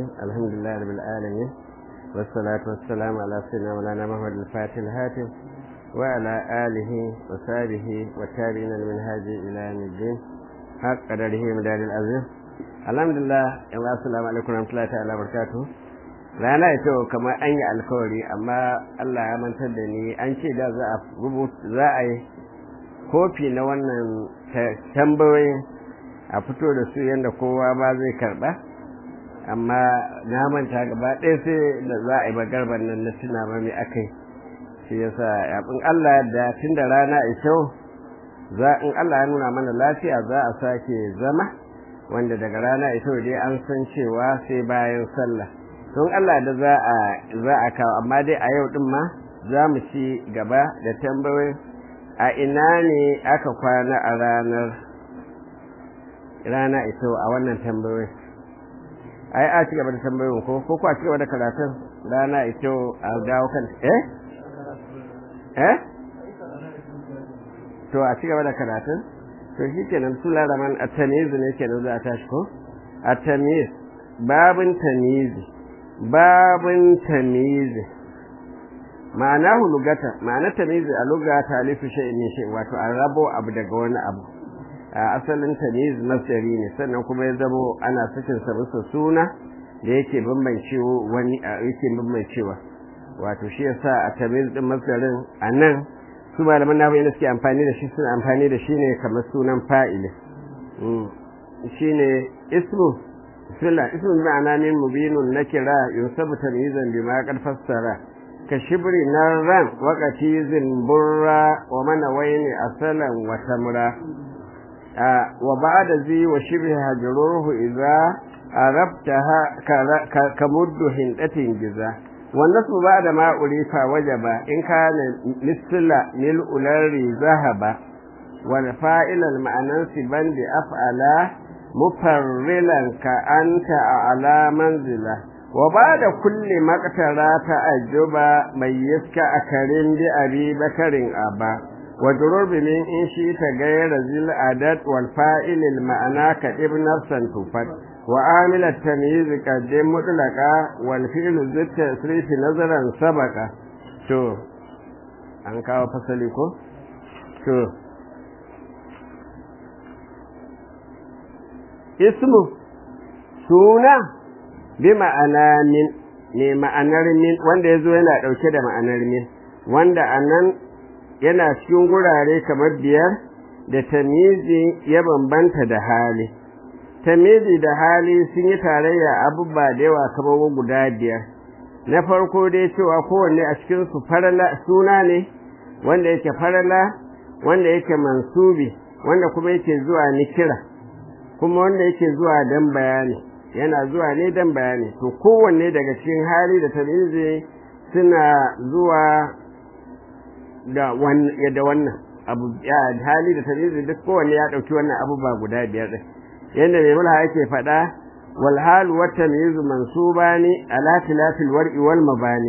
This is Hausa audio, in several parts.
الرحيم الحمد لله رب العالمين والصلاة والسلام على سيدنا مولانا محمد الفاتح الهاتف وعلى آله وصحبه والتابعين المنهاج إلى يوم الدين حق قدره مدار العظيم الحمد لله السلام عليكم ورحمة الله تعالى وبركاته rana ita kamar an yi alkawari amma Allah ya mantar da ni an ce da za a rubuta za a yi kofi na wannan tambayoyin a fito da su yadda kowa ba zai karba amma na manta gaba ɗaya sai da za a yi magarban nan na tuna ba mai aka yi shi yasa in Allah da tun da rana kyau za in Allah ya nuna mana lafiya za a sake zama wanda daga rana ita dai an san cewa sai bayan sallah don Allah da za a za a kawo amma dai a yau din ma za mu ci gaba da tambayoyi a ina ne aka kwana a ranar rana ito a wannan tambayoyi ai a ci gaba da tambayoyin ko ko ko a ci gaba da karatun rana ito a dawo kan eh eh to a ci gaba da karatun to shi kenan su laraman a tamiz ne kenan za a tashi ko a tamiz babin tamizi babin tamizi ma'ana lugata ma'ana tamizi a luga talifu shay ne shay wato an rabo abu daga wani abu a asalin tamiz masdari ne sannan kuma ya zamo ana sakin sa bisa suna da yake bambancewa wani yake bambancewa wato shi yasa a tamiz din masdarin anan su malaman nahu yana suke amfani da shi suna amfani da shi ne kamar sunan fa'ili shine ismu bismillah ismu ma'ana min mubinun nakira yusabu tamyizan bima qad fassara ka shibri narran waqati burra wa mana wayni asalan wa tamra wa ba'da zi wa shibhi hajruhu idza arabtaha ka muddu hindatin giza والنصب بعد ما أليف وجب إن كان مثل ملء الأرض ذهب والفائل المعنى سبا بأفعل مفرلا كأنت على منزله وبعد كل مقترى تأجب ميزك أكرم بأبي بكر أبا وجرر بمن إن شئت غير ذي العدد والفائل المعنى كإب نفسا تفت وعامل التمييز قدم مطلقا والفعل ذي التسريف نظرا سبقا شو an kawo fasali ko? to ismu suna bi ma'ana min ne ma'anar min wanda ya zo yana ɗauke da ma'anar min wanda a nan yana cikin gurare kamar biyar da tamizi ya bambanta da hali tamizi da hali sun yi tarayya abubuwa da yawa kamar guda biyar na farko dai cewa kowanne a cikin su farala suna ne wanda yake farala wanda yake mansubi wanda kuma yake zuwa nikira kuma wanda yake zuwa dan bayani yana zuwa ne dan bayani to kowanne daga cikin hali da tamizi suna zuwa da wannan da wannan abu ya hali da tamizi duk kowanne ya dauki wannan abubuwa guda biyar din yanda mai mulha yake faɗa wal hal wa tamyiz mansubani ala tilafil war'i wal mabani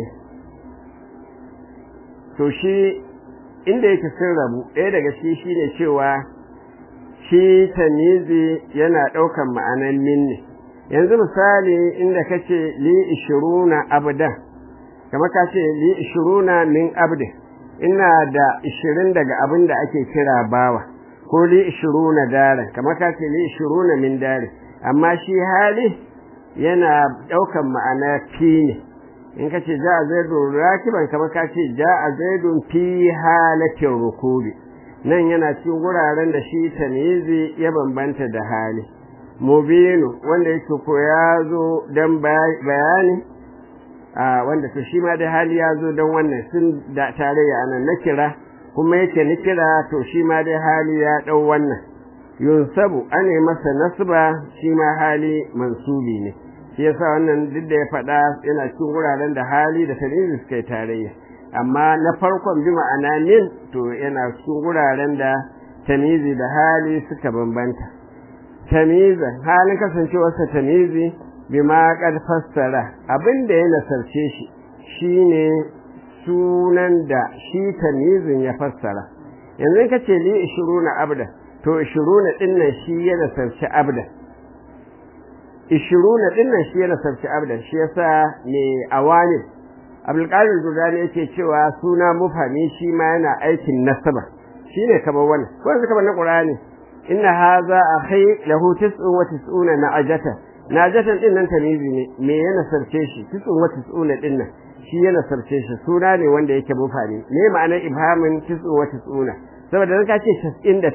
to shi inda yake sun rabu ɗaya daga shi shine cewa shi tamizi yana ɗaukan ma'anan min ne yanzu misali inda kace li ishiruna abdan kamar ka ce li ishiruna min abdin ina da ishirin daga abin da ake kira bawa ko li ishiruna daren kamar ka ce li ishiruna min dare amma shi hali yana ɗaukan ma'ana fi ne in ka ce ja a zaidun rakiban kamar ka ce ja a zaidun fi halatin rukubi nan yana cikin wuraren da shi tamizi ya bambanta da hali mubinu wanda yake ko ya zo don bayani a wanda to shi ma da hali ya zo don wannan sun da tarayya anan na kira kuma yake ni kira to shi ma dai hali ya ɗau wannan yunsabu ane masa nasba shi ma hali mansubi ne shi yasa wannan duk da ya faɗa yana cikin wuraren da hali da tamizi suka yi tarayya amma na farkon bi ma'ana min to yana cikin wuraren da tamizi da hali suka bambanta tamizan halin kasancewarsa tamizi bi ma kad fassara abin da ya nasarce shi shine sunan da shi tamizin ya fassara yanzu ka ce li ishiruna abda to ishiruna din nan shi ya nasarci abda ishiruna din nan shi yana sarki abdan shi yasa ne awanin abdulkadir jordani yake cewa suna mufami shi ma yana aikin nasaba shine kamar wannan ko yanzu kamar na qur'ani inna hadha akhi lahu tis'un wa tis'una na'ajata na'ajatan din nan tamizi ne me yana sarce shi tis'un wa tis'una din nan shi yana sarce shi suna ne wanda yake mufami me ma'anar ibhamin tis'un wa tis'una saboda dan ka ce 99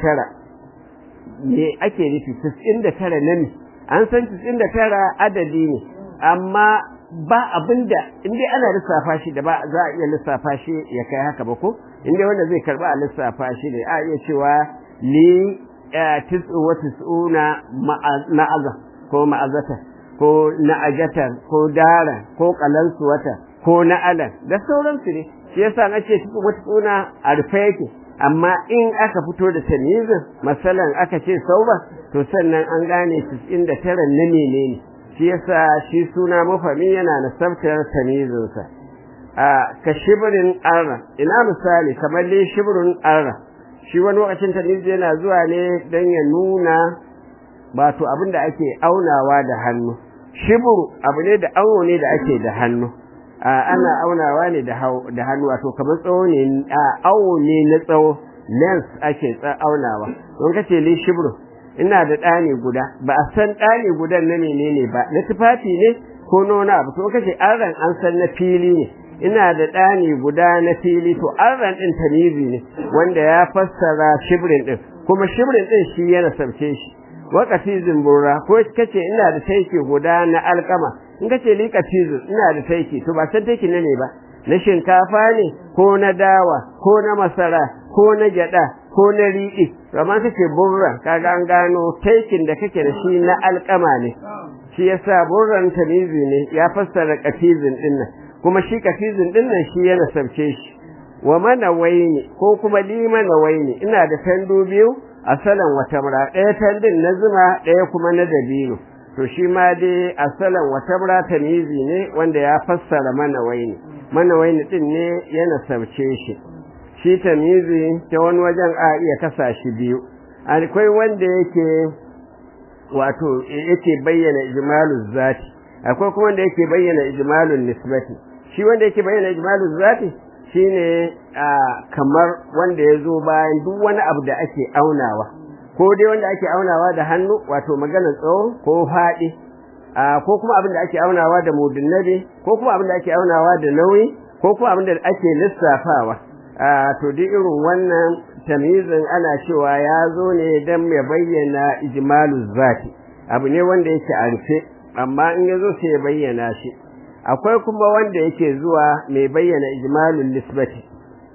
me ake nufi 99 na ne an san 99 adadi ne amma ba abinda in dai ana lissafa shi da ba za a iya lissafa shi ya kai haka ba ko in dai wanda zai karba a lissafa shi ne a iya cewa li tis'u wa tis'una ma'aza ko ma'azata ko na'ajata ko dara ko qalansuwata ko na'alan da sauransu ne shi yasa na ce tis'u wa tis'una a rufe yake amma in aka fito da tamizin masalan aka ce sauba to sannan an gane 99 na menene shi yasa shi suna mafami yana nasabtar tamizinsa a ka shibirin arra ina misali kamar dai shibirin arra shi wani lokacin tamizi yana zuwa ne don ya nuna wato abin da ake aunawa da hannu shibiru abu ne da awo ne da ake da hannu ana aunawa ne da hannu wato kamar tsawo ne awo ne na tsawo lens ake aunawa don kace li shibiru ina da ɗani guda ba a san ɗani gudan na menene ba na tufafi ne ko nona abu to kace arran an san na fili ne ina da ɗani guda na fili to arran ɗin tamizi ne wanda ya fassara shibrin ɗin kuma shibrin ɗin shi yana sabce shi wakati zimbura ko kace ina da taiki guda na alkama in kace li katizu ina da taiki to ba san taiki ne ne ba na shinkafa ne ko na dawa ko na masara ko na gyada ko na riɗi amma kace burra kaga an gano taikin da kake da shi na alkama ne shi yasa burran tamizi ne ya fassara katizin din nan kuma shi katizin din nan shi yana sabce shi wa mana waini ko kuma li mana waini ina da tandu biyu asalan wata mura ɗaya tandin na zuma ɗaya kuma na dabino to shi ma dai asalan wata mura tamizi ne wanda ya fassara mana waini mana waini din ne yana sabce shi shi tamizi ta wani wajen a iya kasa shi biyu akwai wanda yake wato yake bayyana ijmalul zati akwai kuma wanda yake bayyana ijmalul nisbati shi wanda yake bayyana ijmalul zati shine kamar wanda ya zo bayan duk wani abu da ake aunawa ko dai wanda ake aunawa da hannu wato magana tsawo ko faɗi ko kuma abin da ake aunawa da mudunnabi ko kuma abin da ake aunawa da nauyi ko kuma abin da ake lissafawa to duk irin wannan tamizin ana cewa ya zo ne don ya bayyana ijmalu zati abu ne wanda yake a rufe amma in ya zo sai ya bayyana shi akwai kuma wanda yake zuwa mai bayyana ijmalul nisbati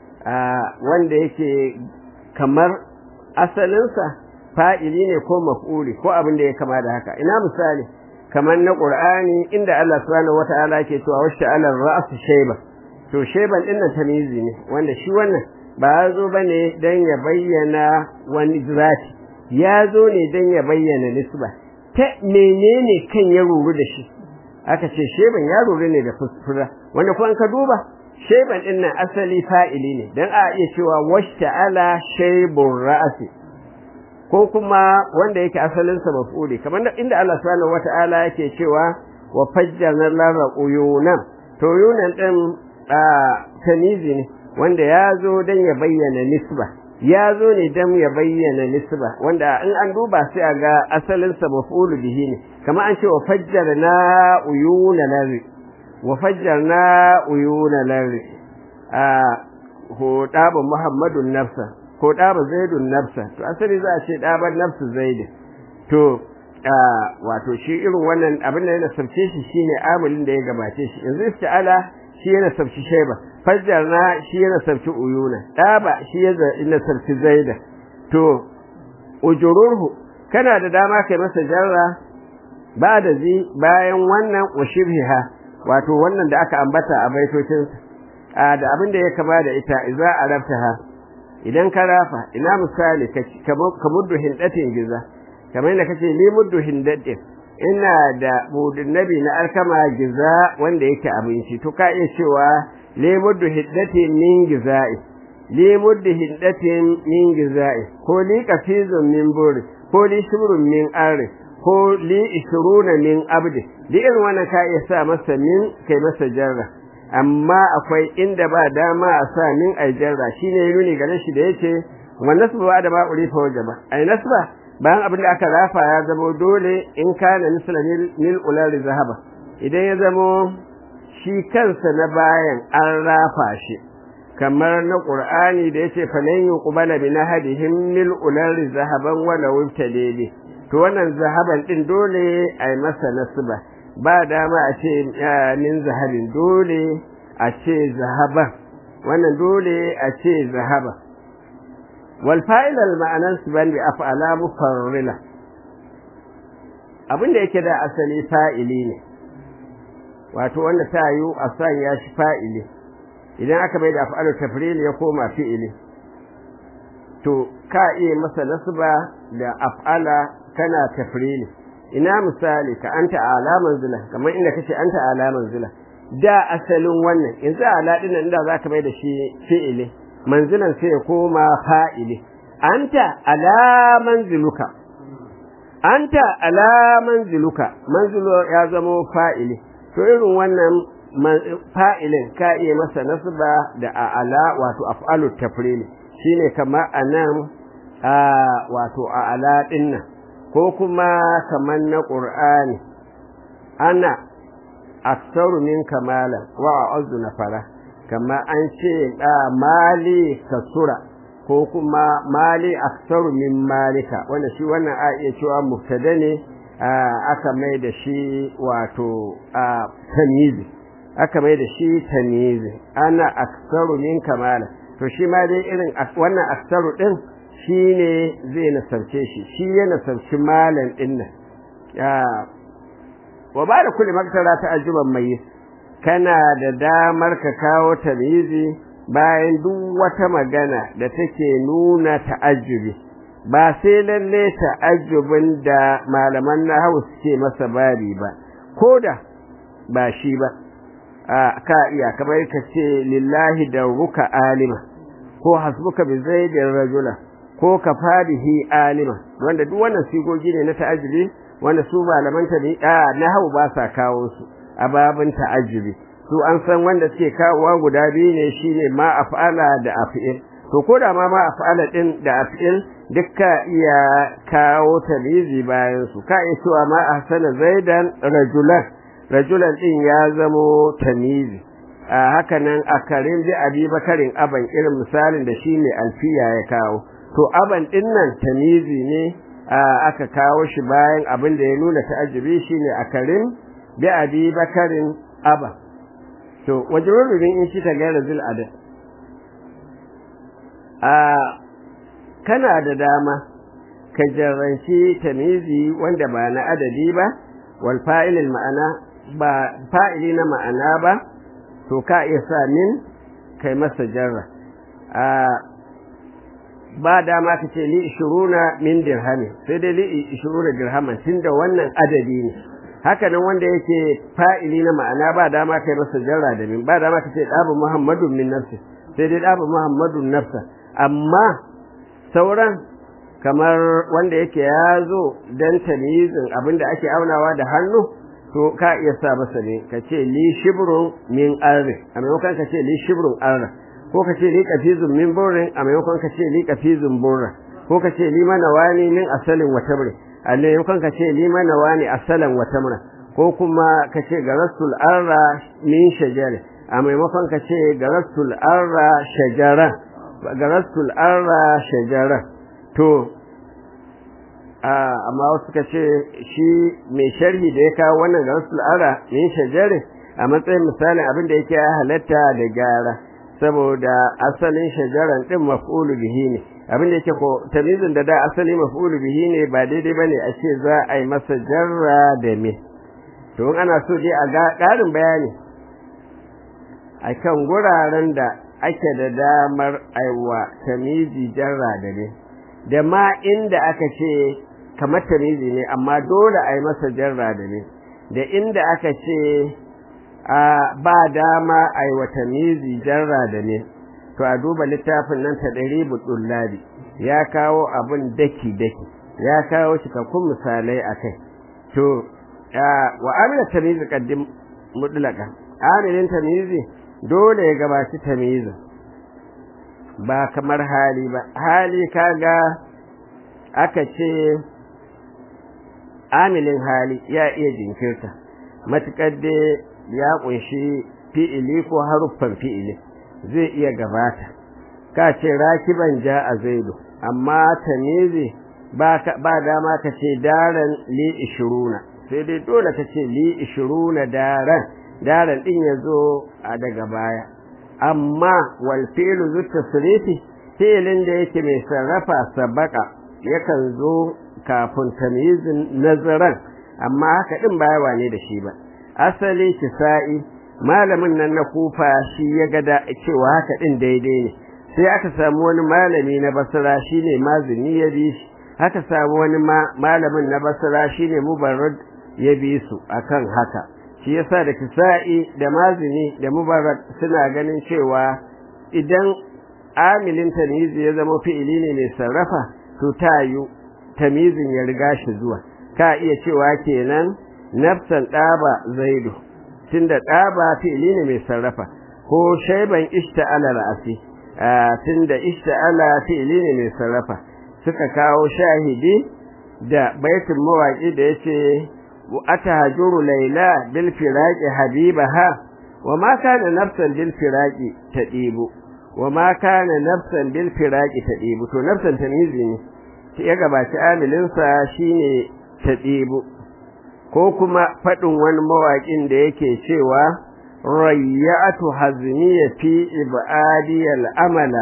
wanda yake kamar asalinsa fa'ili ne ko maf'uli ko abin da ya kama da haka ina misali kamar na qur'ani inda Allah subhanahu wata'ala ke cewa washta ala ra'su shayba to shayban din nan tamizi ne wanda shi wannan ba ya zo bane dan ya bayyana wani zati ya zo ne dan ya bayyana nisba ta menene kan ya ruru da shi aka ce sheban ya ruru ne da fusfura wanda kuma ka duba sheban din nan asali fa'ili ne dan a iya cewa washta ala shaybur ra'si ko kuma wanda yake asalin sa maf'uli kamar inda Allah subhanahu wata'ala yake cewa wa fajjalna lara uyunan to yunan din tanizi ne wanda ya zo dan ya bayyana nisba ya zo ne dan ya bayyana nisba wanda in an duba sai a ga asalin sa maf'ulu bihi ne kamar an ce wa fajjalna uyuna lari wa fajjalna uyuna lari a ho daba muhammadun nafsa ko ɗaba zaidun nafsa to asali za a ce ɗabar nafsu zaidun to wato shi irin wannan abin da yana sabce shi shine amilin da ya gabace shi yanzu isti'ala shi yana sabci shaiba fajjarna shi yana sabci uyuna ɗaba shi yana sabci zaida to ujururhu kana da dama kai masa jarra ba da zi bayan wannan wa shibhiha wato wannan da aka ambata a baitocinsa da abin da ya kama da ita idza arabtaha idan ka rafa ina misali ka muddu hindatin giza kamar yadda kace ni muddu hindatin ina da mudun nabi na alkama giza wanda yake abinci to ka iya cewa li muddu hindatin min giza'i li muddu hindatin min giza'i ko li kafizun min buri ko li shubrun min arri ko li ishruna min abdi duk irin wannan ka iya sa masa min kai masa jarra amma akwai inda ba dama a sa min ai jarra shine ya nuni gare shi da yace wa nasba ba da ma urifa wajaba ai nasba bayan abin da aka rafa ya zamo dole in kana misla mil ulal zahaba idan ya zamo shi kansa na bayan an rafa shi kamar na qur'ani da yace falan yuqbala bi nahadihim mil ulal zahaban wala wabtadili to wannan zahaban din dole ai masa nasba ba dama a ce min zahabin dole a ce zahaban wannan dole a ce zahaba wal fa'il al ma'anan siban bi af'ala mufarrila abinda yake da asali fa'ili ne wato wanda ta yi a san ya shi fa'ili idan aka bai da af'alu tafril ya koma fi'ili to ka iya masa nasba da af'ala kana tafrili ina misali ka anta ala manzila kamar inda kace anta ala manzila da asalin wannan yanzu ala din nan da zaka bai da shi fi'ili manzilan sai ya koma fa'ili anta ala manziluka anta ala manziluka manzilu ya zama fa'ili to irin wannan fa'ilin ka iya masa nasba da ala wato af'alu tafrili shine kamar anan wato ala dinnan ko kuma kamar na ƙur'ani ana aksaru min kamala wa a'udhu nafara kama an ce da mali kasura ko kuma mali aksaru min malika wanda shi wannan a iya cewa mubtada ne aka mai da shi wato tamizi aka mai da shi tamizi ana aksaru min kamala to shi ma dai irin wannan aksaru din shi ne zai nasarce shi shi ya nasarci malam ɗin nan wa ba da kulle maktara ta ajuban mai kana da damar ka kawo tamizi bayan duk wata magana da take nuna ta'ajjubi ba sai lalle ta'ajjubin da malaman nahawu suke masa babi ba ko da ba shi ba ka iya kamar ka ce lillahi da ruka alima ko hasbuka bi zaidin rajula ko ka fadihi alima wanda duk wannan sigogi ne na ta'ajjubi wanda su malaman ta ne a nahwu ba sa kawo su a babin ta'ajjubi su an san wanda suke kawowa guda biyu ne shine ma af'ala da af'il to ko da ma ma af'ala din da af'il dukka iya kawo talizi bayan su ka iya cewa ma ahsana zaidan rajulan rajulan din ya zamo tamizi a haka nan a karin bi abi bakarin aban irin misalin da shi ne alfiya ya kawo to aban din nan tamizi ne aka kawo shi bayan abin da ya nuna ta'ajjubi shine a karin bi abi bakarin aba to wajrurubin in shi ta gaira zil adad a kana da dama ka jarranci tamizi wanda ba na adadi ba wal fa'ilil ma'ana ba fa'ili na ma'ana ba to ka iya sa min kai masa jarra ba dama ka ce li ishiruna min dirhami sai dai li ishiruna dirhaman tunda wannan adadi ne haka nan wanda yake fa'ili na ma'ana ba dama kai masa jarra da min ba dama ka ce dabu muhammadun min nafsi sai dai dabu muhammadun nafsa amma sauran kamar wanda yake ya zo dan tamyizin abinda ake aunawa da hannu to ka iya sa masa ne ka ce li shibrun min arri a maimakon ka ce li shibrun arra ko ka ce li kafizun min burrin a maimakon ka ce li kafizun burra ko ka ce li mana wani min asalin wa tamri a maimakon ka ce li mana wani asalan wa tamra ko kuma ka ce garasul arra min shajari a maimakon ka ce garasul arra shajara garasul arra shajara to amma wasu ka ce shi mai sharhi da ya kawo wannan garasul arra min shajari a matsayin misalin abin da yake halatta da gyara saboda asalin shajaran din maf'ulu bihi ne abin da yake ko tamizin da da asali maf'ulu bihi ne ba daidai bane a ce za a yi masa jarra da me to in ana so dai a ga ƙarin bayani akan guraren da ake da damar aiwa tamizi jarra da me da ma inda aka ce kamar tamizi ne amma dole a yi masa jarra da me da inda aka ce ba dama a yi wata mizi jarra da ne to a duba littafin nan ta ɗari buɗullabi ya kawo abin daki-daki ya kawo cikakkun misalai a kai to wa amila tamizi qaddim mutlaka amilin tamizi dole ya gabaci tamizi ba kamar hali ba hali kaga aka ce amilin hali ya iya jinkirta matukar da ya kunshi fi'ili ko haruffan fi'ili zai iya gabata ka ce rakiban ja a zaidu amma tamizi ba dama ka ce daren li ishiruna sai dai dole ka ce li ishiruna daren daren din ya zo a daga baya amma wal fi'lu zu tasrifi fi'lin da yake mai sarrafa sabaka yakan zo kafin tamyizin nazaran amma haka din baya wane da shi ba asali kisa'i malamin nan na kufa shi ya ga cewa haka din daidai ne sai aka samu wani malami na basra shine mazini ya bi shi haka samu wani malamin na basra shine mubarrad ya bi su akan haka shi yasa da kisa'i da mazini da mubarrad suna ganin cewa idan amilin tamizi ya zama fi'ili ne mai sarrafa to tayu tamizin ya riga shi zuwa ka iya cewa kenan nafsan ɗaba zaidu tunda ɗaba fi'ili ne mai sarrafa ko shaiban ishta'ala ra'asi tunda ishta'ala fi'ili ne mai sarrafa suka kawo shahidi da baitin mawaƙi da yace atahajuru laila bil firaqi habibaha wa ma kana nafsan bil firaqi tadibu wa ma kana nafsan bil firaqi tadibu to nafsan tamizi ne ya gabaci amilinsa shine tadibu ko kuma faɗin wani mawaƙin da yake cewa rayyatu hazmiya fi ibadiyal amala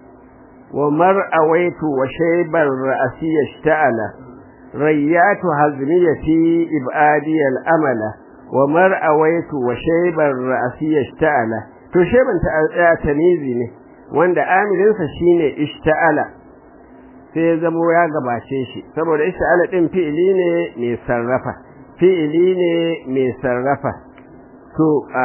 wa mar'awaitu wa shaybar ra'si yashta'ala rayyatu hazmiya fi ibadiyal amala wa mar'awaitu wa shaybar ra'si yashta'ala to shayban ta tamizi ne wanda amilinsa shine ishta'ala sai ya zamo ya gabace shi saboda ishta'ala din fi'ili ne mai sarrafa fi'ili ne mai sarrafa to a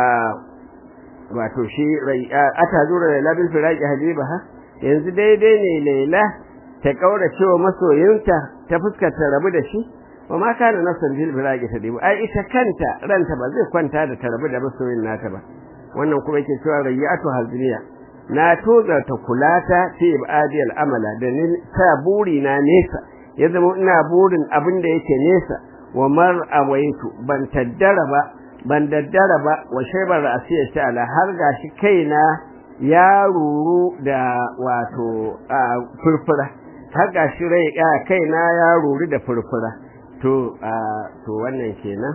wato shi ata zura laila bil firaqi habibaha yanzu daidai ne laila ta kaura cewa masoyinta ta fuskar ta rabu da shi wa ma kana nafsan bil firaqi ta dibu ai ita kanta ranta ba zai kwanta da ta rabu da masoyin nata ba wannan kuma yake cewa rayyatu hazniya na toza ta kulata fi ibadiyal amala da ni ta buri na nesa ya zama ina burin abin da yake nesa wa mar awaitu ban taddara ba ban daddara ba wa shaibar ra'asiyar ta'ala har gashi kaina ya ruru da wato furfura har gashi rai kaina ya ruru da furfura to to wannan kenan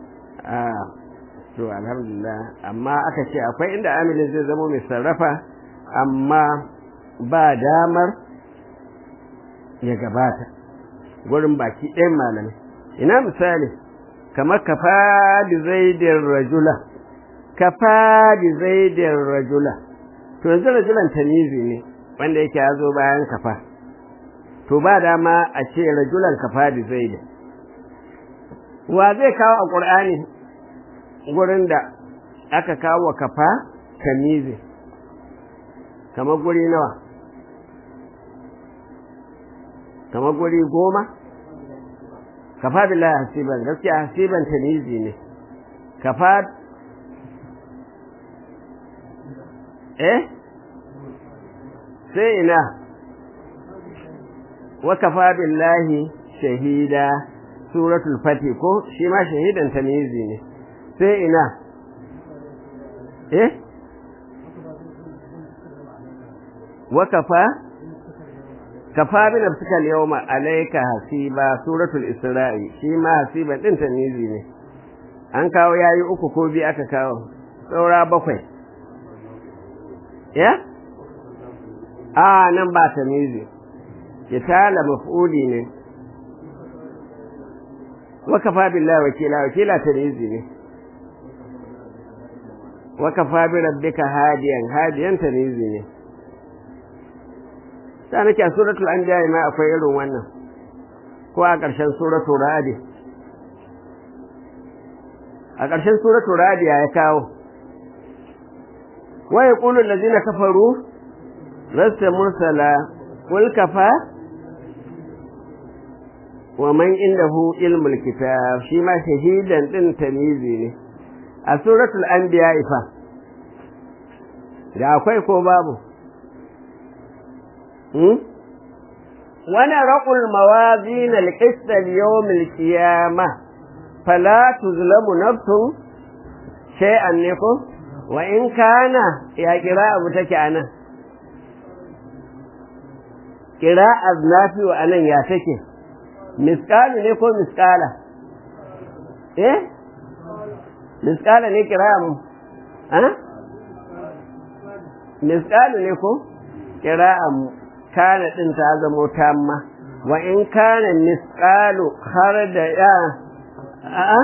to alhamdulillah amma aka ce akwai inda amilin zai zama mai sarrafa amma ba damar ya gabata gurin baki ɗayan malamai ina misali kamar kafa bi zaidin rajula kafa bi zaidin rajula to yanzu rajulan tamizi ne wanda yake ya zo bayan kafa to ba dama a ce rajulan kafa bi zaidin wa zai kawo a ƙur'ani gurin da aka kawo kafa tamizi kamar guri nawa kamar guri goma kafa billahi hasiban gaskiya hasiban tamizi ne kafa eh sai ina wa kafa billahi shahida suratul fati ko shi ma shahidan tamizi ne sai ina eh wa kafa kafa bi nafsika al-yawma alayka hasiba suratul isra'i shi ma hasiban din tamizi ne an kawo yayi uku ko bi aka kawo saura bakwai ya a nan ba tamizi kitala maf'uli ne wa kafa billahi wakila wakila tamizi ne wa kafa bi rabbika hadiyan hadiyan tamizi ne ta nake a suratul anbiya ma akwai irin wannan ko a ƙarshen suratul radi a ƙarshen suratul radi ya kawo wa yaqulu allazina kafaru lasta mursala qul kafa wa man indahu ilmul kitab shi ma shahidan din tamizi ne a suratul anbiya ifa da akwai ko babu hmm ونرق الموازين القسط ليوم القيامة فلا تظلم نفس شيئا نكو وإن كان يا قراءة متكئنا قراءة نافي وأنا يا تكي مسقال نكو مسقالة إيه مسقالة ني قراءة ها مسقال نكو قراءة kana ɗin ta zamo tamma wa in kana misqalu har da ya a'a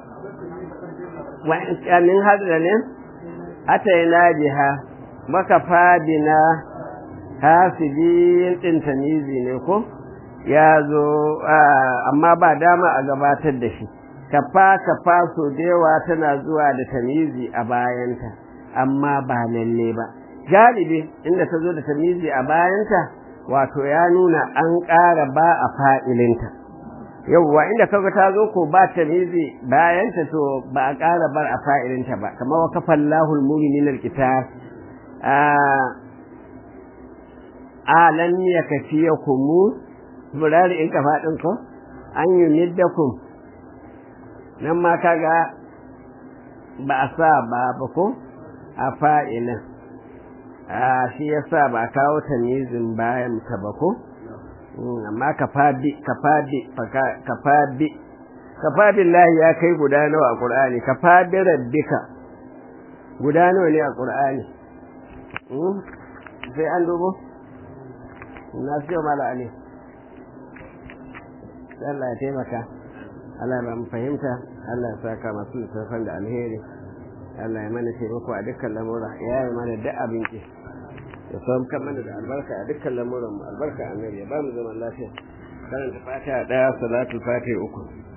wa in kanin hadda ne ataina biha maka fadina hasibin ɗin tamizi ne ko ya zo amma ba dama a gabatar da shi kafa kafa so da yawa tana zuwa da tamizi a bayanta amma ba lalle ba galibi inda ta zo da tamizi a bayanta wato ya nuna an ƙara ba a fa'ilinta yauwa inda kaga ta zo ko ba ta mizi bayanta to ba a ƙara bar a fa'ilinta ba kamar wa kafan lahul muminin alkitab a lan ya kafiya kumu burari in kafa ɗin ko an yi middakum nan ma kaga ba a sa ba ba ko a fa'ilin a shi yasa ba kawo tamizin bayan ta ba ko amma kafabi kafabi kafabi kafabillahi ya kai guda nawa a qur'ani kafabi rabbika guda nawa ne a qur'ani sai an dubo na sai mala ali Allah ya taimaka Allah ya mu fahimta Allah ya saka masu littafan da alheri Allah ya mana taimako a dukkan lamura ya yi mana da abinci ya sauka mana da albarka a dukkan lamuran mu albarka annabi ya ba mu zaman lafiya karanta fatiha daya salatul fatiha uku